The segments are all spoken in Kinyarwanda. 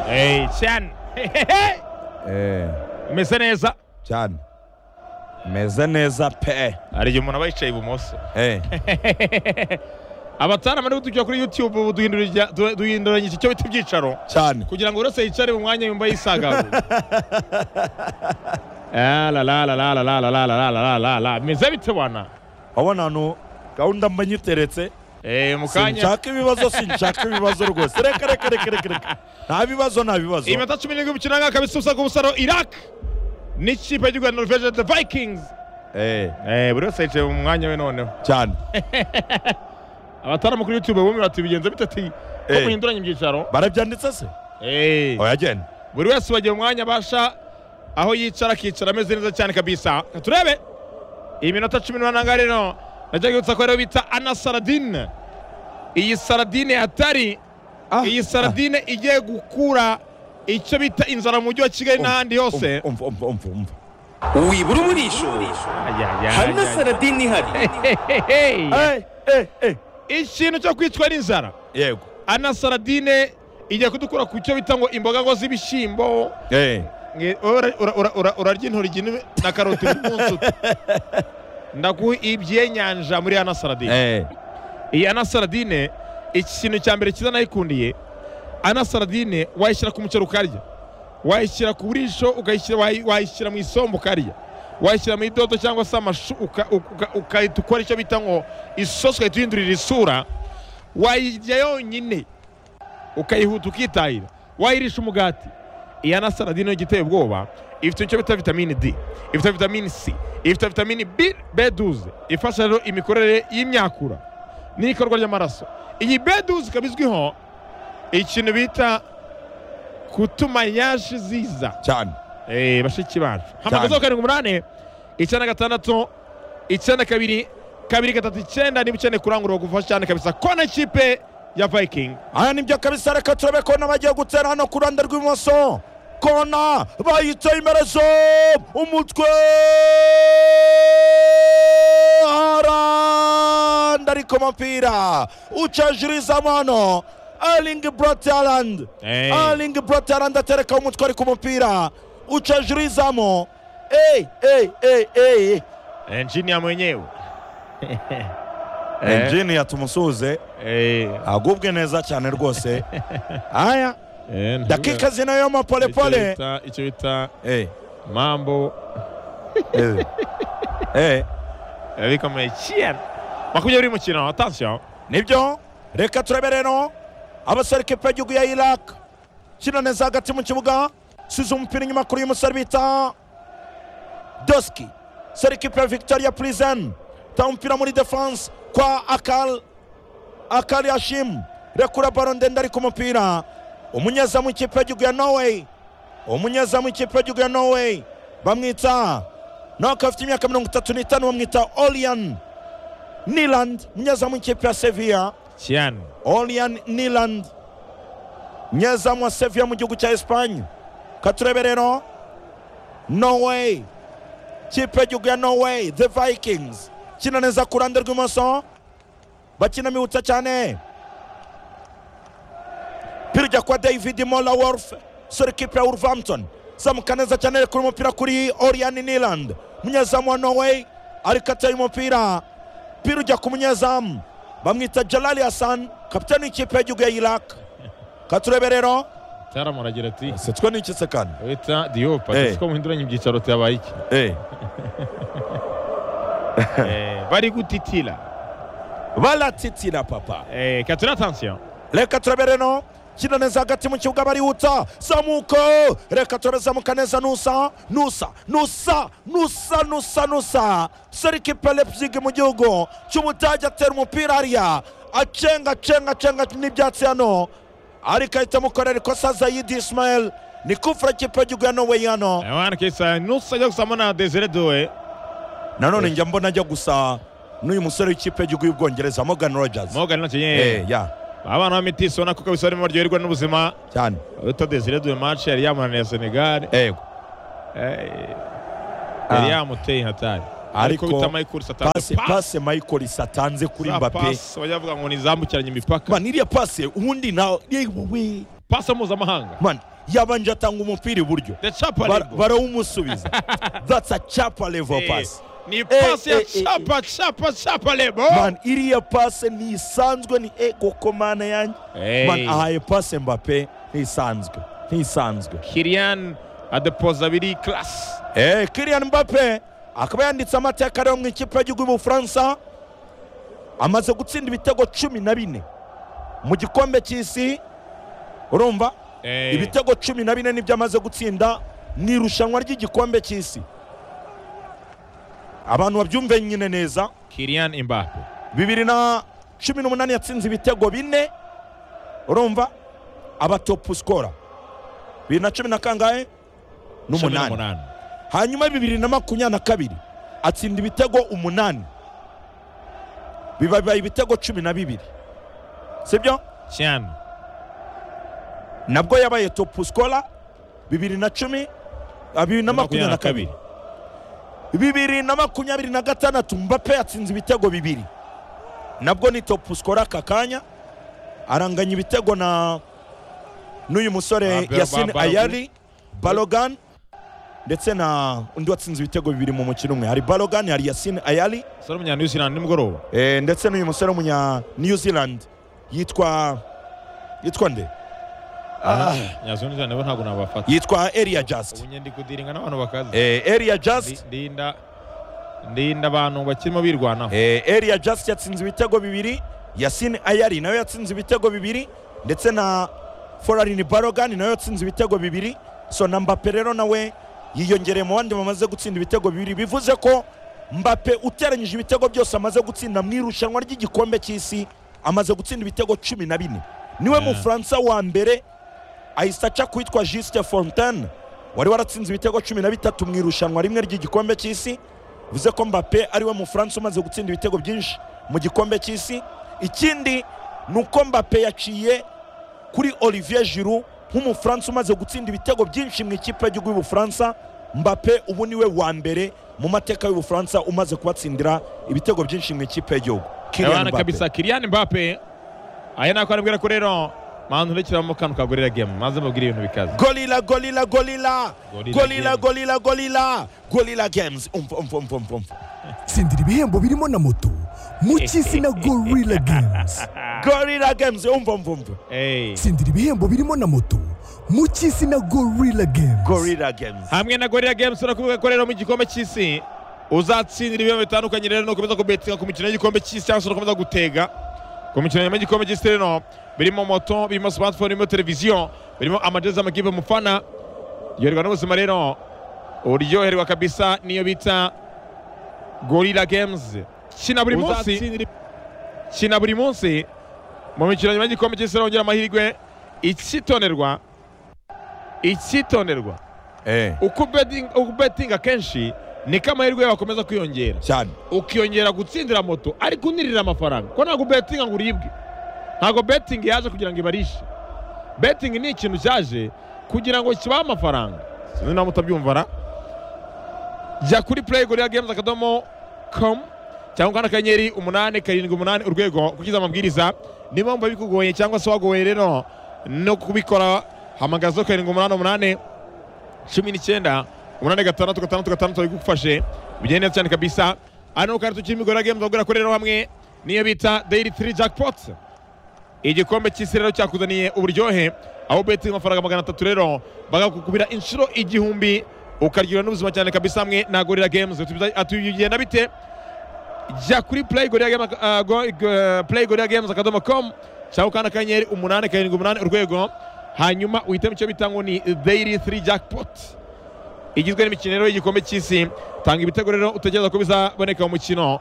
Hey, cyane umeze neza cyane meze neza pe hari igihe umuntu aba yicaye ibumoso Eh, abatana muri tujya kuri yutube ubu duhinduranya duhinduranya iki cyo bita ibyicaro cyane kugira ngo buri wese yicare mu mwanya yumva yisagaguye Ah, la, la, la, la, la, la, la, la, la, la, la, la, la. meze bite bana wabona ahantu gahunda mba nyiteretse Eh, mu kanya sinshaka ibibazo sinshaka ibibazo rwose reka reka reka reka reka nta bibazo nta bibazo iminota cumi n'irindwi umukino w'umwaka bisusa ku busaro iraq n'ikipe y'igihugu ya norvege the vikings Eh, Eh, buri wese yicaye mu mwanya we noneho cyane abataramu kuri yutube bumwe bati bigenze bite ati ko Eh. muhinduranya ibyicaro barabyanditse se Eh. oya genda buri wese wagiye umwanya abasha aho yicara akicara ameze neza cyane kabisa Reka turebe iyi minota cumi n'umunani rero najya yibutsa ko rero bita ana saradine iyi saradine hatari Ah, iyi saradine igiye gukura icyo bita inzara mu mujyi wa kigali n'ahandi hose Umva, umva, umva, umva, umva. wibura umurisho hari na saradini ihari Eh, eh, eh. ikintu cyo kwicwa n'inzara yego ana saradine igiye kudukura ku cyo bita ngo imboga ngo z'ibishyimbo Eh, Nge- wowe ura- ura- ura- ura- urarya intoryi ni- na karoti buri munsi uta. ndaguha ibyenyanja muri ana saradine eh, iyi ana saradine ikintu cya mbere cyiza nayikundiye ana saradine wayishyira ku muceri ukarya wayishyira ku burisho ukayishyira wayi- wayishyira mu isombe ukarya wayishyira mu idodo cyangwa se amashu uka- uka- ukahita ukora icyo bita ngo isosi ugahita uhindurira isura wayirya yonyine ukayihuta ukitahira wayirisha umugati iya na saladine yo igiteye ubwoba ifite icyo bita vitamini d ifite vitamini c ifite vitamini b b12 ifasha rero imikorere y'imyakura n'ikorwa ry'amaraso iyi b12 ikaba izwiho ikintu bita kutuma yashi ziza cyane Eh, bashiki bacu hamagazaho karindwi umunani icyenda gatandatu icyenda kabiri kabiri gatatu icyenda niba ukeneye kurangurura gufasha cyane kabisa kona ikipe ya viking aya nibyo kabisa reka turabe kona bagiye gutera hano ku ruhande rw'ibumoso kona bayitse imerezo umutwe aranda ariko umupira uca hejuru y'izamu hano alingi buroti arandi Hey. alingi buroti arandi aterekaho umutwe ariko umupira uca hejuru y'izamu eyi eyi eyi eyi engineer mwenyewe enjiniya tumusuhuze Eh, agubwe neza cyane rwose aya eh, dakika zinayomo icyo polepole bita- icyo bita Eh, mambo eh, eh, eh, bikomeye cyane makumyabiri mukino attention nibyo reka turebe rero abasore kipe y'igihugu ya iraq kina neza hagati mu kibuga size umupira inyuma kuri uyu musore bita doski sore kipe ya victoria prison ta umupira muri defense kwa akal akal yashim rekura baro ndende ari ku mupira umunyezamu w'ikipe y'igihugu ya norway umunyezamu w'ikipe y'igihugu ya norway bamwita nawe afite imyaka mirongo itatu n'itanu bamwita olian niland umunyezamu w'ikipe ya sevilla cyane Olian Niland nyezamu wa Sevilla mu gihugu cya Espanye katurebe rero Norway kipe y'igihugu ya Norway the Vikings kina neza ku ruhande rw'imoso bakina mihuta cyane pira ujya kwa David Mola Wolf sore kipe ya Wolverhampton zamuka neza cyane ari kuri umupira kuri Orian Niland umunyezamu wa Norway ariko ateye umupira pira ujya ku munyezamu bamwita Jalali Hassan kapitani w'ikipe y'igihugu ya Iraq katurebe rero taramura agira ati se twe n'iki se kandi wita diop Eh. ati ko muhinduranya ibyicaro byabaye iki Eh, Eh, bari gutitira baratitira papa Eh, katura attention reka turebe rero kina neza hagati mu kibuga barihuta zamuko reka turebe zamuka neza nusa nusa nusa nusa nusa nusa serikipe lepzig mu gihugu cy'ubudage atera umupira hariya acenga acenga acenga n'ibyatsi hano ariko ahita amukorera ikosa zayidi ismael ni kufura kipe y'igihugu ya norway hano abana kesa nusajya gusamo na desire doe nanone njya mbona ajya gusa n'uyu musore w'ikipe y'igihugu y'ubwongereza morgan rogers mogan nacyo eh nyine ya abana ba metisi ubona ko kabisa barimo baryoherwa n'ubuzima cyane uta desire doe match yari yamunaniye ya senegal yego Eh, Ah. yari yamuteye intatari Ariko ariko bita michael pase satani pase michael satanze kuri mbappe bajya bavuga ngo ni izambukiranya imipaka man iriya pase ubundi nawe yewe pasi mpuzamahanga man yabanje atanga umupira iburyo the chapa Bara- level. barawumusubiza that's a chapa level Eh, pass ni pasi ya eh, eh, chapa chapa chapa lebo man iriya pase ntisanzwe ni e koko mana yanjye Hey. man ahaye pase mbape ntisanzwe ntisanzwe kirian adepoza abiri class Eh, Kylian Mbappe akaba yanditse amateka aranga ikipe y'igihugu y'Ubufaransa amaze gutsinda ibitego cumi na bine mu gikombe cy'isi urumva Eh, ibitego cumi na bine nibyo amaze gutsinda ni irushanwa ry'igikombe cy'isi abantu babyumve nyine neza kirian imbape bibiri na cumi n'umunani yatsinze ibitego bine urumva aba topu sikora bibiri na cumi na kangahe Cumi n'umunani hanyuma bibiri na makumyabiri na kabiri atsinda ibitego umunani bibaye ibitego cumi na bibiri sibyo cyane nabwo yabaye topu sikora bibiri na cumi ah, bibiri na makumyabiri na kabiri bibiri na makumyabiri na gatandatu mbappe yatsinze ibitego bibiri nabwo ni topu sikora aka kanya aranganya ibitego na n'uyu musore Ba- Ba- yasine Ba- ayari balogan ndetse na undi watsinze ibitego bibiri mu mukino umwe hari balogan hari yasine ayari sore umunyanewzilandi nimugoroba eh, ndetse n'uyu musore w'umunya new zealand yitwa yitwa nde Ah, nyazunizana nabo ntabwo nabafata yitwa eria just ubu njye ndi kudiringa n'abantu bakazi eh, eria just Ndi- ndinda ndinda abantu bakirimo birwanaho Eh, Elia Just yatsinze ibitego bibiri Yasin Ayari nawe yatsinze ibitego bibiri ndetse na Forarin Barogan nawe yatsinze ibitego bibiri so na Mbappe rero nawe yiyongereye mu bandi bamaze gutsinda ibitego bibiri bivuze ko Mbappe uteranyije ibitego byose amaze gutsinda mu irushanwa ry'igikombe cy'isi amaze gutsinda ibitego cumi na bine niwe Yeah. mufaransa wa mbere ahita aca kwitwa Juste Fontaine wari waratsinze ibitego cumi na bitatu mu irushanwa rimwe ry'igikombe cy'isi bivuze ko Mbappe ariwe mufaransa umaze gutsinda ibitego byinshi mu gikombe cy'isi ikindi ni uko Mbappe yaciye kuri Olivier Giroud nk'umufaransa umaze gutsinda ibitego byinshi mu ikipe y'igihugu y'ubufaransa Mbappe ubu niwe wa mbere mu mateka y'ubufaransa umaze kubatsindira ibitego byinshi mu ikipe y'igihugu Kylian abana Mbappe. kabisa kirian imbape aya nako arabwira ko rero mantu ntukira mu kantu kagurira gemu maze mubwire ibintu bikaze gorilla gorilla gorilla Gorilla gorilla gorilla Games. gorilla gorilla games umva umva umva umva umva tsindira ibihembo birimo na moto mu cy'isi na gorilla games gorilla games umva umva umva Eh. tsindira ibihembo birimo na moto mu cy'isi na gorilla games gorilla games hamwe na gorira games urakuvuga ko rero mu gikombe cy'isi uzatsindira ibihembo bitandukanye rero nukomeza kubetinga ku mikino y'igikombe cy'isi cyangwa se ukomeza gutega ku mikino nyuma y'igikombe cy'isi rero birimo moto birimo smartphone birimo televiziyo birimo amadrezi amakipe mufana yorwa n'ubuzima rero uryoherwa kabisa niyo bita gorira games kina buri munsi kina buri munsi mu mikino nyuma y'igikombe cy'isi rero wongera amahirwe icyitonderwa icyitonderwa eh uko betting- uko betinga kenshi niko amahirwe yawe akomeza kwiyongera cyane ukiyongera gutsindira moto ariko unirira amafaranga kuko ntabwo betinga ngo uribwe ntabwo betingi yaje kugira ngo ibarishe betingi ni ikintu cyaje kugira ngo kibahe amafaranga sinzi nawe mutabyumva ra jya kuri play gorilla games akadomo com cyangwa ukanda akanyenyeri umunani karindwi umunani urwego ukurikiza amabwiriza niba wumva bikugoye cyangwa se wagowe rero no kubikora hamagazo karindwi umunani umunani cumi n'icyenda umunani gatandatu gatandatu gatandatu babigufashe bigenda neza cyane kabisa hano kandi tukiri migora games bagura kuri rero hamwe niyo bita daily three jackpot igikombe cy'isi rero cyakuzaniye uburyohe aho beti amafaranga magana atatu rero bagakukubira inshuro igihumbi ukaryoherwa n'ubuzima cyane kabisa hamwe na gorira games Atubiza- atugenda bite jya kuri play gorira games ah, go- go- play gorira games akadomo com cyangwa ukanda akanyenyeri umunani karindwi umunani urwego hanyuma uhitamo icyo bita ngo ni daily three jackpot igizwe n'imikino rero y'igikombe cy'isi tanga ibitego rero utekereza ko bizaboneka mu mukino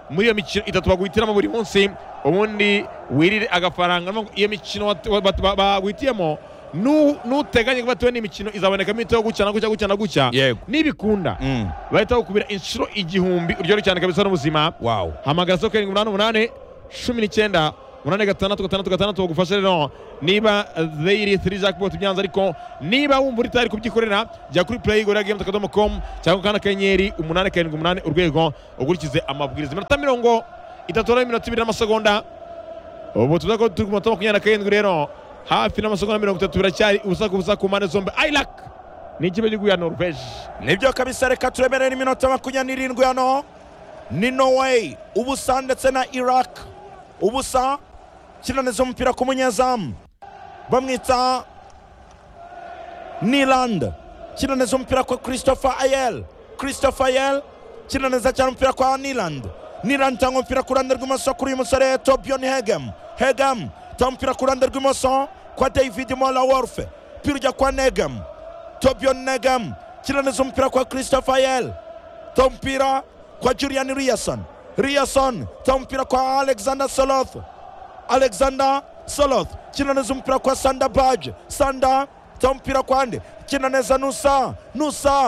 muri iyo mikino itatu baguhitiramo buri munsi ubundi wirire agafaranga Urumva ko iyo mikino wat- wa- bat- ba- baguhitiyemo nu- nuteganye kuba tuwe n'imikino izabonekamo ibitego gutya na gutya gutya na gutya Yego. nibikunda mm bahita bakubira inshuro igihumbi uryoherwe cyane kabisa n'ubuzima wow hamagara zeru karindwi umunani umunani cumi n'icyenda umunani gatandatu gatandatu gatandatu bagufashe rero niba zeyiri tiri jackpot byanze ariko niba wumva uri tayari kubyikorera jya kuri play gorilla games akadomo com cyangwa ukanda akanyenyeri umunani karindwi umunani urwego ukurikize amabwiriza iminota mirongo itatu n'iminota ibiri n'amasegonda ubu tuvuga ko turi ku minota makumyabiri na karindwi rero hafi n'amasogonda mirongo itatu biracyari ubusa ku busa ku mpande zombi ayiraki ni ikipe cy'igihugu ya noruveje nibyo kabisa reka turemerere iminota makumyabiri n'irindwi hano ni norway ubusa ndetse na iraq ubusa kinaniza umupira ku munyezamu bamwita niland kinaniza umupira kwa christopher ayel christopher ayel kinaniza cyane umupira kwa niland niland itanga umupira ku ruhande rw'imoso kuri uyu musore tobion hegem hegem itanga umupira ku ruhande rw'imoso kwa david mola worfe pira ujya kwa negem tobion negem kinaniza umupira kwa christopher ayel ta umupira kwa julian riyason riyason ta umupira kwa alexander soloth alexander soloth kinaniza umupira kwa sanda baje sanda ta umupira kwa nde kinaniza nusa nusa